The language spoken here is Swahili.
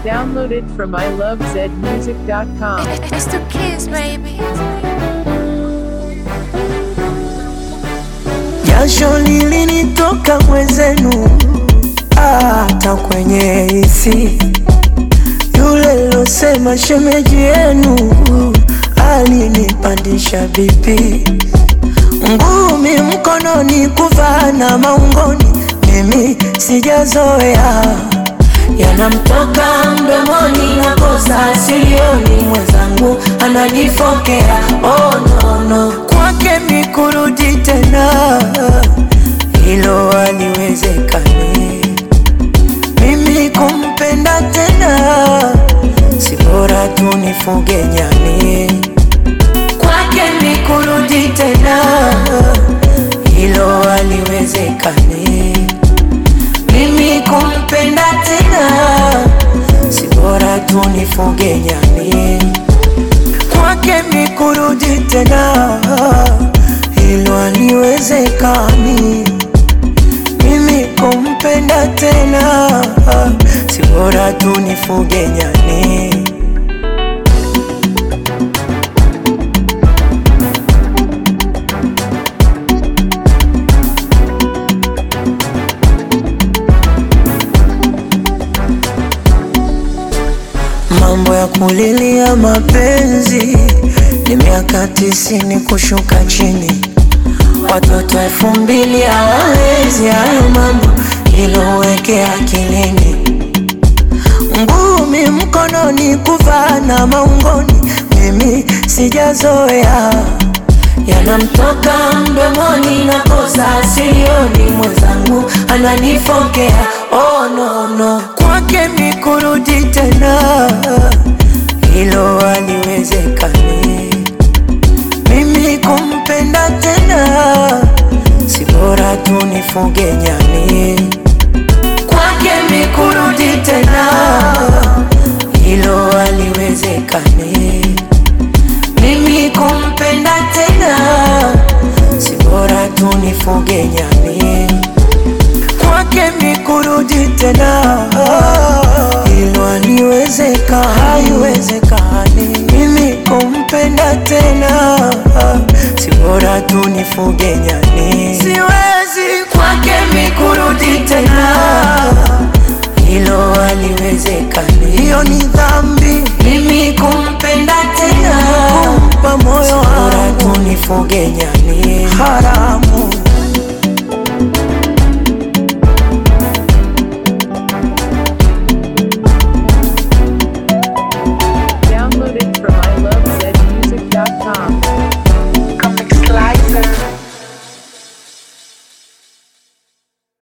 Downloaded from ilovezmusic.com. It's the kids, baby. Jasho lilinitoka mwenzenu, hata kwenye hisi. Yule losema shemeji yenu alinipandisha bipi, ngumi mkononi, kuvaa na maungoni, mimi sijazoea yanamtoka mdomoni na kosa silioni, mwenzangu ananifokea. Oh, no, no. Kwake mikurudi tena, hilo haliwezekani. Mimi kumpenda tena, si bora tu nifuge nyani. Kwake mikurudi tena, hilo haliwezekani. Mimi kumpenda tena, si bora tu nifuge nyani. Kwake mikurudi tena, hilo haliwezekani. Mimi kumpenda tena, si bora tu nifuge nyani. Mambo ya kulilia mapenzi ni miaka tisini kushuka chini, watoto elfu mbili hawawezi hayo mambo, iloweke akilini. Ngumi mkononi, kuvaa na maungoni, mimi sijazoea yanamtoka mdomoni na kosa silioni, mwenzangu ananifokea. Oh, no, no. Kwake mikurudi tena, hilo haliwezekani. Mimi kumpenda tena, si bora tu nifuge nyani. Kwake mikurudi tena, hilo haliwezekani. Mimi kumpenda tena, si bora tu nifuge nyani. Kwake mikurudi tena, hilo haliwezeka, haiwezekani. Mimi kumpenda tena, si bora tu nifuge nyani. Siwezi kwake mikurudi tena, hilo haliwezekani. Hiyo ni dhambi, mimi kumpenda tena, kumpa moyo wangu, tu nifuge nyani. Haramu